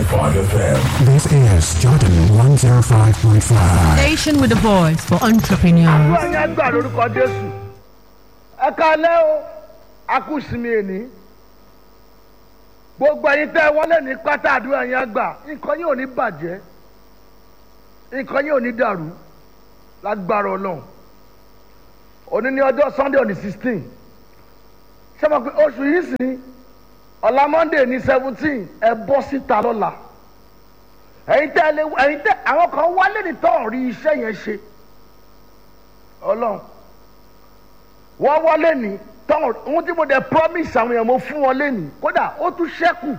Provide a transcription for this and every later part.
105 FM. This is Jordan 105.5. Station with a voice for entrepreneurs. àdúrà yẹn gbà lórúkọ jésù ẹ kalẹ́ o akúsìmí èní gbogbo ẹyin tẹ́ wọlé ní pátá àdúrà yẹn gbà nǹkan yín ò ní bàjẹ́ nǹkan yín ò ní dàrú lágbára ọlọ́run òní ní ọjọ́ sunday on the sixteen ṣé mo pe oṣù yìí sì ọ̀la monday ní seventeen ẹ bọ́ síta lọ́la ẹ̀yin tẹ́ ẹ lé ẹ̀yin tẹ́ àwọn kan wálé ní tọ́ rí iṣẹ́ yẹn ṣe ọlọ́run wọ́n wọlé ní tọ́ ohun tí mo dẹ̀ promise àwọn èèyàn mo fún wọn lẹ́nu kódà ó tún ṣẹ́kù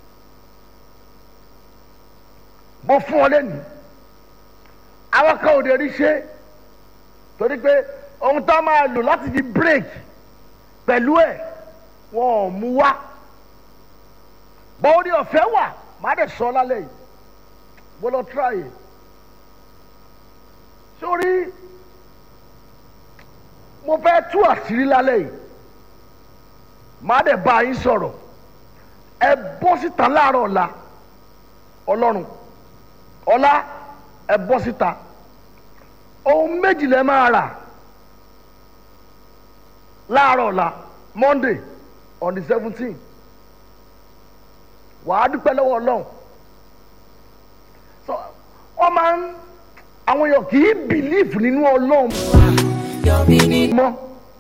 mo fún wọn lẹ́nu àwọn kan ò dé rí ṣe torí pé ohun tó máa lò láti di break pẹ̀lú ẹ̀ wọn ò mú wá bọ́ọ̀dì ọ̀fẹ́ wà má dẹ̀ sọ lálẹ́ yìí mo lọ try it sórí mo fẹ́ tú àṣírí lálẹ́ yìí má dẹ̀ bá yín sọ̀rọ̀ ẹ bọ́ síta láàárọ̀ ọ̀la ọlọ́run ọ̀la ẹ bọ́ síta ohun méjì lẹ máa rà láàárọ̀ ọ̀la monday on the seventeen wàá dúpẹ́ lọ́wọ́ ọlọ́run so wọ́n máa ń àwọn èèyàn kì í bìlíìfù nínú ọlọ́run mọ́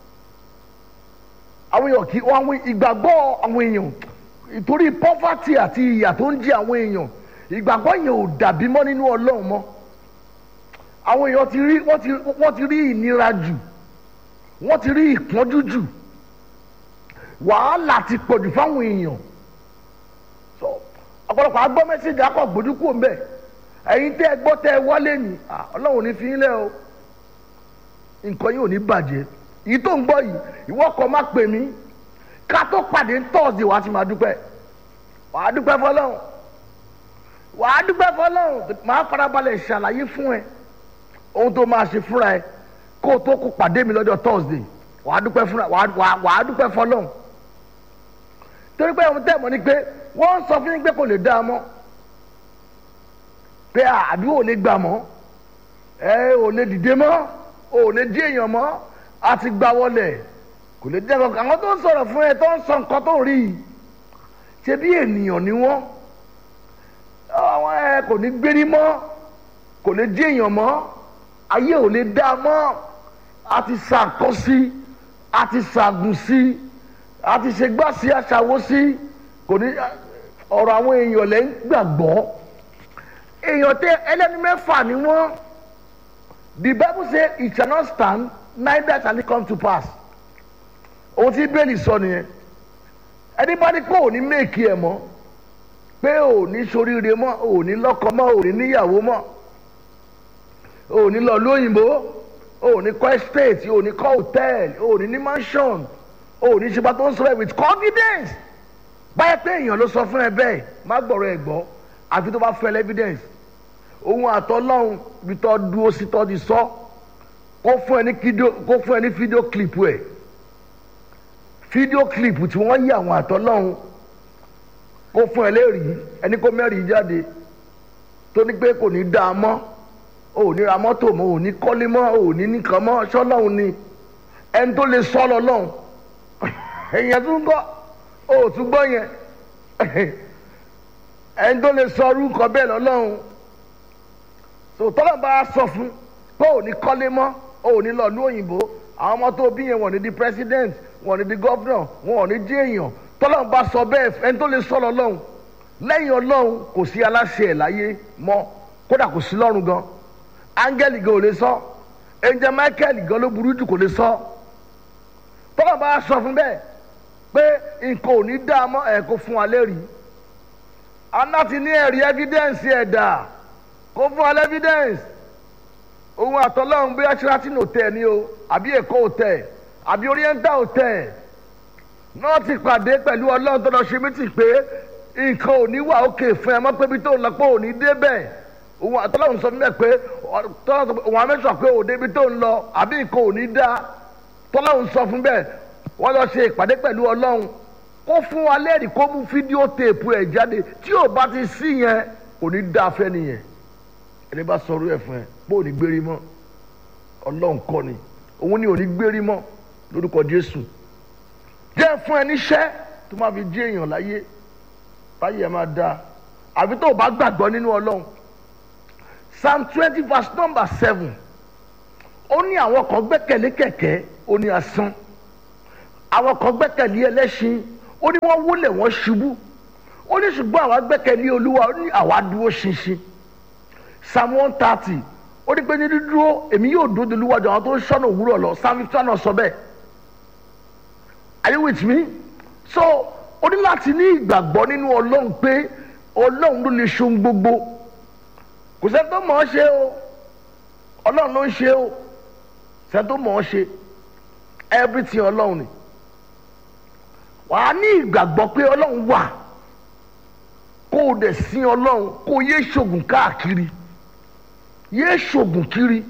àwọn èèyàn kì í wọ́n àwọn ìgbàgbọ́ àwọn èèyàn ìtorí pọ́fàtì àti ìyà tó ń jẹ àwọn èèyàn ìgbàgbọ́ yẹn ò dàbí mọ́ nínú ọlọ́run mọ́ àwọn èèyàn ti rí wọ́n ti wọ́n ti rí ìnira jù wọ́n ti rí ìpọ́njú jù wàhálà ti pọ̀jù fáwọn èèyàn so ọ̀pọ̀lọpọ̀ agbọ́ mẹ́sẹ̀gì akọ̀ gbójúkú mbẹ́ ẹ̀yin tẹ́ ẹ gbọ́ tẹ́ ẹ wálé ni ah, ọlọ́run ní fi ń lẹ́ o nǹkan yìí ò ní bàjẹ́ èyí tó ń gbọ́ yìí ìwọ kọ́ má pè mí ká tó pàdé tọ́ọ̀sì wàá ti máa dúpẹ́ wàá dúpẹ́ fọlọ́run wàá dúpẹ́ fọlọ́run máa farabalẹ̀ ṣàlàyé fún ẹ ohun tó máa ṣe fúnra ẹ kó o tó kó pàdé mi lọ́jọ́ tọ́ọ̀sì wàá dúpẹ́ fúnra wàá wàá wàá dúpẹ́ fọlọ́run torí pé ohun tẹ́ mọ̀ ni pé wọ́n ń sọ fún yín pé kò lè dá a mọ́ pé àdúrà ò lè gbà mọ́ ẹ ò lè dìde mọ́ ò lè jí èèyàn mọ́ a ti gbà wọlé kò lè dẹ́ kankan àwọn tó ń sọ̀rọ̀ fún ẹ tó ń sọ nǹkan tó ń rí i ṣe bí ènìyàn ni wọ́n àwọn ẹ kò ní gbérí mọ́ kò lè jí èèyàn mọ́ ayé ò lè dá a mọ́ a ti sàkọ́ sí a ti sàgùn sí a ti ṣe gbá sí aṣàwó sí kò ní ọ̀rọ̀ àwọn èèyàn lẹ́ ń gbàgbọ́ èèyàn tẹ ẹlẹ́ni mẹ́fà ni wọ́n the bible say it shall not stand neither shall it come to pass ohun tí bẹ́ẹ̀lì sọ nìyẹn ẹni bá ní pé ò ní méèkì ẹ̀ mọ́ pé ò ní soríire mọ́ ò ní lọ́kọ mọ́ ò ní níyàwó mọ́ ò ní lọ lóyìnbó ò ní kọ́ estate ò ní kọ́ hotel ò ní ní mansion ò ní ṣe bá tó ń sọ̀rọ̀ with confidence báyẹ̀ pé èèyàn ló sọ fún ẹ bẹ́ẹ̀ má gbọ́rọ̀ ẹ gbọ́ àfi tó bá fẹ́ evidence ohun àtọ́lọ́hún bí tọ́ dúró sí tọ́ di sọ kó fún ẹ ní fídíò kó fún ẹ ní fídíò clip ẹ fídíò clip tí wọ́n yí àwọn àtọ́lọ́hún kó fún ẹ lẹ́rìí ẹni kó mẹ́rìí jáde tó ní pé kò ní dá a mọ́ ò ní ra mọ́tò mọ́ ò ní kọ́lé mọ́ ò ní nìkan mọ́ ṣọ́lọ́hún ni ẹni tó lè sọ́ lọ lọ́hún èèyàn tún kọ́ ò tún gbọ́ yẹn ẹni tó lè sọ orúkọ bẹ́ẹ̀ lọ́lọ́run tọ́lọ́ bá sọ fún pé ò ní kọ́lé mọ́ ò ní lọ lú òyìnbó àwọn ọmọ tó bí yẹn wọ́n ní di president wọ́n ní di governor wọ́n ní di èèyàn tọ́lọ́ bá sọ bẹ́ẹ̀ ẹni tó lè sọ lọ́lọ́run lẹ́yìn ọlọ́run kò sí aláṣẹ ẹ̀ láyé mọ́ kódà kò sí lọ́run gan áńgẹ́lì gan ò lè sọ ẹnjẹ michael gan ló burú jù kò lè sọ tọ́lọ́ bá sọ fún bẹ́ẹ̀ pé nǹkan ò ní dá a mọ́ ẹ̀ kó fún wa lẹ́rìí aláti ní ẹ̀rí evidence ẹ̀dà kó fún wa evidence ohun àtọ́lọ́hún bí ashratin hotel ni o àbí èkó hotel àbí oriental hotel náà ti pàdé pẹ̀lú ọlọ́run tó lọ ṣe mí tì pé nǹkan ò ní wà òkè fún ẹ mọ́ pé ibi tó ń lọ pé ò ní débẹ̀ ohun àtọ́lọ́hún sọ fún mi pé òun àmẹ́sọ̀ pé òde ibi tó ń lọ àbí nǹkan ò ní dá tọ́lọ́hún sọ fún bẹ́ẹ̀ wọ́n lọ ṣe ìpàdé pẹ̀lú ọlọ́run kó fún wa lẹ́rìí kó mú fídíò téèpù ẹ̀ jáde tí ò bá ti sí yẹn kò ní dá afẹ́ nìyẹn ẹni bá sọ̀rọ̀ ẹ̀ fún ẹ bó ò ní gbérí mọ́ ọlọ́run kọ́ ni òun ni ò ní gbérí mọ́ lórúkọ jésù jẹ́ fún ẹ níṣẹ́ tó máa fi jí èèyàn láyé báyìí ẹ máa dáa àfi tó o bá gbàgbọ́ nínú ọlọ́run psalm twenty verse number seven ó ní àwọn kan gbẹ́kẹ̀lé kẹ̀kẹ́ ó ní asán àwọn kan gbẹ́kẹ̀lé ẹlẹ́ṣin ó ní wọ́n wólẹ̀ wọ́n ṣubú ó ní ṣùgbọ́n àwa gbẹ́kẹ̀lé olúwa ó ní àwa dúró ṣinṣin psalm one thirty ó ní pé ní dídúró èmi yóò dúró de olúwa jù àwọn tó ń ṣọ́nà òwúrọ̀ lọ psalm fifty one sọ bẹ́ẹ̀ are you with me so ó ní láti ní ìgbàgbọ́ nínú ọlọ́run pé ọlọ́run ló lè ṣohun gbogbo kò sẹ́ni tó mọ̀ ọ́ ṣe o ọlọ́run ló ń ṣe o sẹ́ni tó mọ̀ ọ́ ṣe everything ọlọ́run ni wàá ní ìgbàgbọ́ pé ọlọ́run wà kó o dẹ̀ sin ọlọ́run kó o yé ṣògùn káàkiri yé ṣògùn kiri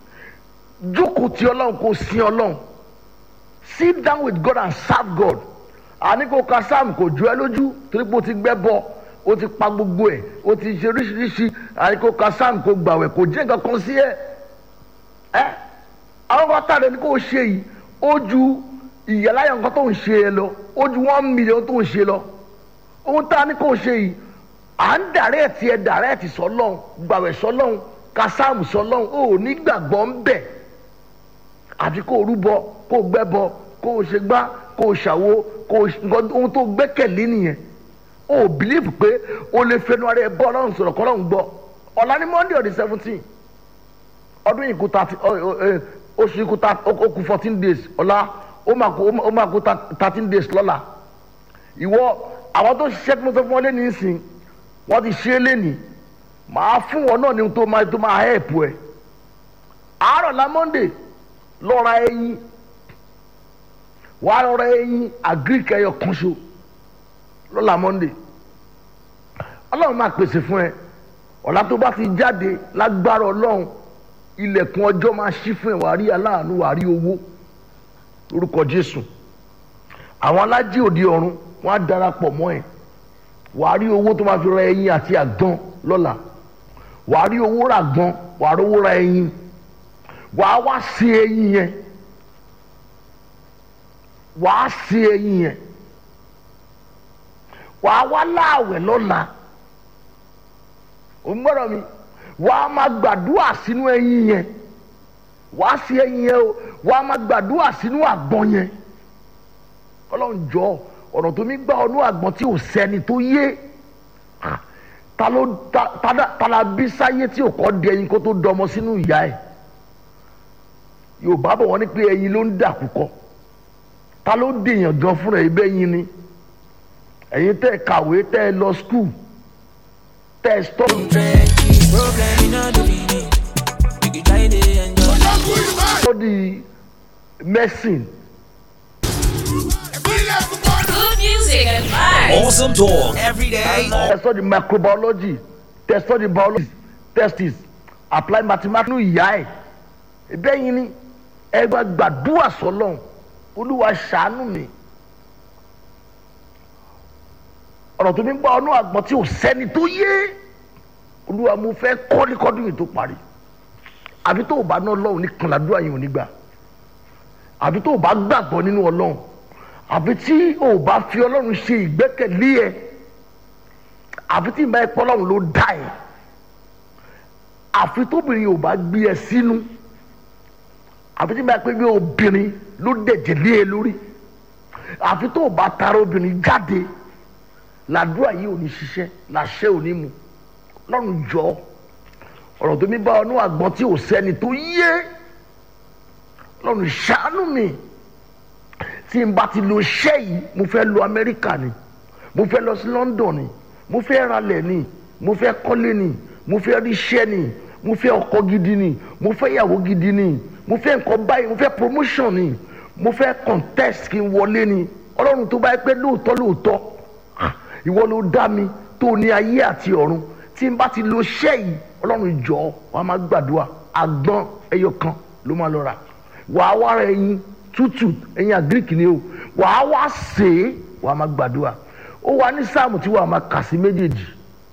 jókòó ti ọlọ́run kó o sin ọlọ́run sit down with God and serve God àní kò ka sam kò jọ ẹ lójú torí pé o ti gbẹ́ bọ́ o ti pa gbogbo ẹ̀ o ti ṣe oríṣiríṣi àní kò ka sam kò gbàwẹ̀ kò jẹ́ nǹkan kan sí ẹ ẹ àwọn kan tààrẹ ni kò ṣe yìí ó ju ìyàláyà nǹkan tó ń ṣe ẹ lọ ó ju one million tó ń ṣe lọ ohun tá a ní kò ṣe yìí à ń dàrẹ́ẹ̀tì ẹ dàrẹ́ẹ̀tì sọlọ́hún gbàwẹ̀ sọlọ́hún ka sam sọlọ́hún ó ní gbàgbọ́ ń bẹ̀ àfi kó o rúbọ kó o gbẹ́bọ kó o ṣe gbá kó o ṣàwo kó o nǹkan ohun tó gbẹ́kẹ̀lé nìyẹn o ò bìlíìfù pé o lè fẹnu ara ẹ bọ́ ọlọ́run sọ̀rọ̀ kọ́ ọlọ́run gbọ́ ọ̀la ní monday ọ̀dẹ seventeen ọdún yìí kú thirty oṣù yìí kú ó kú fourteen days ọ̀la ó máa kú ó máa kú thirteen days lọ́la ìwọ àwọn tó ṣiṣẹ́ tí mo sọ fún ọ lé ní ìsìn wọ́n ti ṣe é lénìí màá fún wọn náà ní tó máa tó máa help ẹ àárọ̀ la monday lọ́ra ẹyin wàá lọ́ra ẹyin agric ẹyọ kan ṣo lọ́la monday ọlọ́run máa pèsè fún ẹ ọ̀la tó bá ti jáde lágbára ọlọ́run ilẹ̀kùn ọjọ́ máa ṣí fún ẹ wàá rí aláàánú wàá rí owó lórúkọ jésù àwọn alájí òde ọ̀run wọ́n á darapọ̀ mọ́ ẹ wàá rí owó tó máa fi ra ẹyin àti àgbọn lọ́la wàá rí owó ra àgbọn wàá rí owó ra ẹyin wàá wá sí ẹyin yẹn wàá sí ẹyin yẹn wàá wá láàwẹ̀ lọ́la ò ń gbọ́dọ̀ mi wàá máa gbàdúrà sínú ẹyin yẹn wàá sí ẹyin yẹn o wàá máa gbàdúrà sínú àgbọn yẹn ọlọ́run jọ ọ̀nà tó mi gbà ọdún àgbọn tí ò sẹ́ni tó yé ta ló ta la bí sáyé tí ò kọ́ di ẹyin kó tó dọmọ sínú ìyá ẹ̀ yorùbá bọ̀ wọ́n ní pé ẹyin ló ń dàkú kọ́ ta ló dèèyàn gan fúnra ẹ bẹ́ẹ̀ yín ni ẹ̀yin tẹ́ ẹ kàwé tẹ́ ẹ lọ skul tẹ́ ẹ stọ́. study medicine. Good music and vibes. Awesome talk every day. tẹ́ ẹ study microbiology tẹ́ ẹ study biology testis apply mathematics nínú ìyá ẹ̀ bẹ́ẹ̀ yín ni ẹ gba gbàdúrà sọlọ́n olúwa ṣàánú mi ọ̀rọ̀ tó ní gbọ́ ọ̀nà àgbọ̀n tí ò sẹ́ni tó yé olúwa mo fẹ́ kọ́lékọ́dún yìí tó parí àbí tó o bá ná ọlọ́run ní kànládúrà yìí ò ní gbà àbí tó o bá gbàgbọ́ nínú ọlọ́run àbí tí o bá fi ọlọ́run ṣe ìgbẹ́kẹ̀lé ẹ àfi tí ìbá ẹ̀pọ̀ ọlọ́run ló dá ẹ àfi tóbìnrin ò bá gbé ẹ sínú àfi tí ìbá ẹ̀pọ̀ bí obìnrin ló dẹ̀jẹ̀ lé ẹ lórí àfi tó o bá tara obìnrin jáde làdúrà yìí ò ní ṣiṣẹ́ làṣẹ ò ní mu lọ́run jọ ọ̀rọ̀ tó mi bá ọnú àgbọn tí ò sẹ́ni tó yé lọ́run ṣàánú mi tí n bá ti lo iṣẹ́ yìí mo fẹ́ lọ Amẹ́ríkà ni mo fẹ́ lọ sí London ni mo fẹ́ ralẹ̀ ni mo fẹ́ kọ́lé ni mo fẹ́ ríṣẹ́ ni mo fẹ́ ọkọ gidi ni mo fẹ́ ìyàwó gidi ni mo fẹ́ nǹkan báyìí mo fẹ́ promotion ni mo fẹ́ contest kí n wọlé ni ọlọ́run tó bá yẹ pé lóòótọ́ lóòótọ́ ìwọ ló dá mi tó ní ayé àti ọ̀run tí n bá ti lo iṣẹ́ yìí ọlọ́run jọ wà á máa gbàdúrà àgbọn ẹyọ kan ló máa lọ rà wà á wá ra ẹyin tútù ẹyin àgíríkì ni o wà á wá sè é wàá máa gbàdúrà ó wà ní sáàmù tí wàá máa kà sí méjèèjì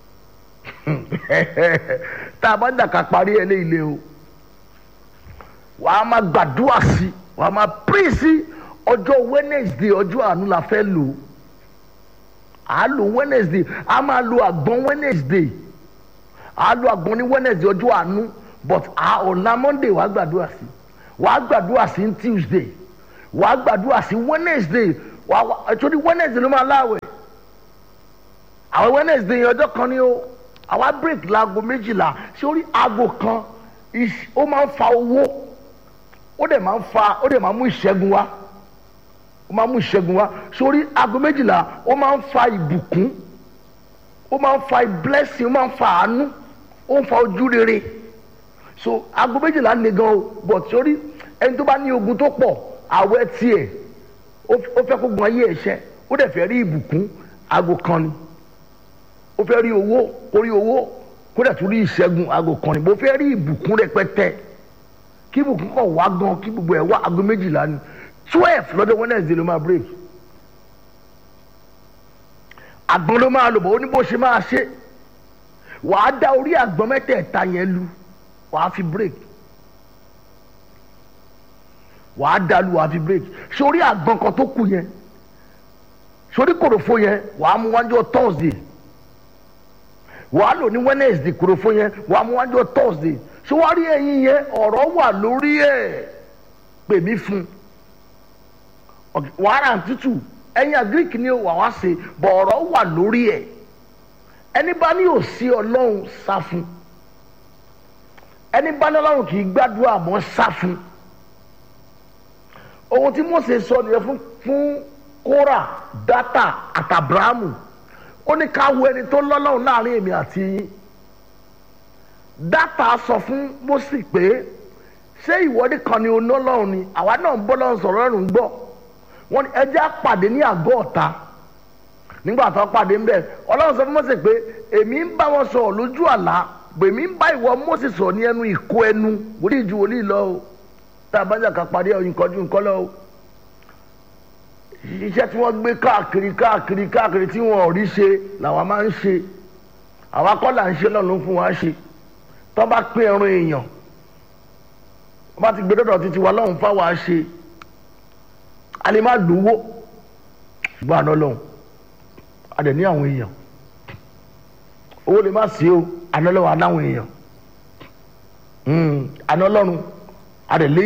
tá a bá ń dàka parí ẹ léyìí o wàá máa gbàdúrà sí wàá máa pín sí ọjọ́ wednesday ọjọ́ àánú la fẹ́ lò á lò wednesday á máa lo àgbọn wednesday á lo àgbọn ní wednesday ọjọ́ àánú but ọ̀la monday wàá gbàdúrà sí wàá gbàdúrà sí ní tuesday wàá gbàdúrà sí wednesday wàá wà torí wednesday ló máa láwẹ̀ àwọn wednesday yẹn ọjọ́ kan ni ó àwa break laago méjìlá sórí aago kan ó máa ń fa owó ó dẹ̀ máa ń fa ó dẹ̀ máa mú ìṣẹ́gun wá ó máa mú ìṣẹ́gun wá sórí aago méjìlá ó máa ń fa ìbùkún ó máa ń fa blessing ó máa ń fa àánú ó ń fa ojú rere so aago méjìlá ni gan o but sórí ẹni tó bá ní ogun tó pọ̀ àwẹ̀ tiẹ̀ ó fẹ́ kó gun ayé ẹ̀ṣẹ́ ó dẹ̀ fẹ́ rí ìbùkún aago kan ni ó fẹ́ rí owó kó rí owó kó dẹ̀ tún rí ìṣẹ́gun aago kan ni bó fẹ́ rí ìbùkún rẹpẹtẹ kí ìbùkún kọ̀ wá gan kí gbogbo ẹ̀ wá aago méjìlá ni twelve lọ́dọ̀ wednesday ló máa break àgbọn ló máa lò bọ́ ó ní bó ṣe máa ṣe wàá dá orí àgbọn mẹ́tẹ̀ẹ̀ta yẹn lu wàá fi break wàá dá lu wàá fi break sórí àgbọn kan tó kù yẹn sórí kòròfo yẹn wàá mú wájú thursday wàá lò ní wednesday kòròfo yẹn wàá mú wájú thursday ṣé wàá rí ẹyin yẹn ọ̀rọ̀ wà lórí ẹ̀ pè mí fún wàhálà tútù ẹyin agric ni wà wá ṣe bọ̀ ọ̀rọ̀ wà lórí ẹ̀ ẹni bá ní òsì ọlọ́run sá fún ẹni bá ní ọlọ́run kì í gbàdúrà mọ́ sá fún ohun tí Mósè sọ nìyẹn fún fún kóra dátà àtàbráàmù ó ní ká wo ẹni tó lọ́lọ́run láàrin èmi àti yín dátà sọ fún Mósè pé ṣé ìwọ́de kan ni oná lọ́run ni àwa náà ń bọ́ lọ́run sọ̀rọ̀ lọ́run gbọ́ wọ́n ní ẹjẹ́ àpàdé ní àgọ́ ọ̀tá nígbà tó pàdé ń bẹ̀ ọlọ́run sọ fún Mósè pé èmi ń bá wọn sọ̀rọ̀ lójú àlá èmi ń bá ìwọ Mósè sọ̀rọ̀ ní ẹnu ìkó ẹnu wòlíì ju wòlíì lọ o tá a bá jà ká parí ọyìn kọjú nǹkan lọ o iṣẹ́ tí wọ́n gbé káàkiri káàkiri káàkiri tí wọ́n ò rí ṣe làwọn máa ń ṣe àwa kọ́ là ń ṣe lọ́nà fún wa ṣe tó bá pín ẹran èèyàn wọ́n bá ti gbé dọ́dọ̀ títí wa lọ́hùn fáwa ṣe a lè má lówó ṣùgbọ́n àná lọ́hùn a dẹ̀ ní àwọn èèyàn owó lè má sí o àná lọ́hùn aláwọn èèyàn àná lọ́run a dẹ̀ lé